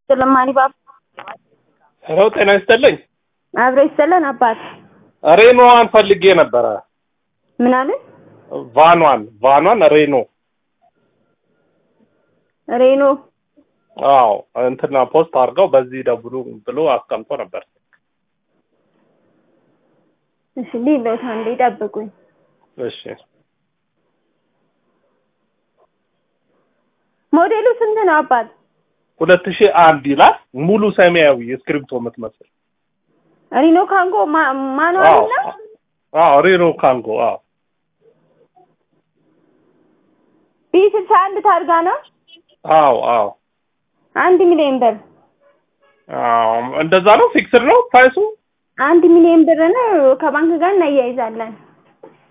ስለማኒ ባብ ሄሎ ጤና ይስጥልኝ። አብሮ ይሰለን አባት ሬኖዋን ፈልጌ ነበረ። ምን አለ ቫኗን ቫኗን ሬኖ ሬኖ አዎ እንትና ፖስት አድርገው በዚህ ደውሉ ብሎ አስቀምጦ ነበር። እሺ ሊሎት አንዴ ጠብቁኝ። እሺ ሞዴሉ ስንት ነው አባት? ሁለት ሺህ አንድ ይላል ሙሉ ሰማያዊ እስክሪብቶ የምትመስል ሪኖ ካንጎ ማ- ማኑዋል አዎ ነው? አዎ ሬኖ ካንጎ አዎ ቢ ስልሳ አንድ ታርጋ ነው። አዎ አዎ አንድ ሚሊዮን ብር አዎ እንደዛ ነው ፊክስድ ነው ፕራይሱ አንድ ሚሊዮን ብር ነው። ከባንክ ጋር እናያይዛለን።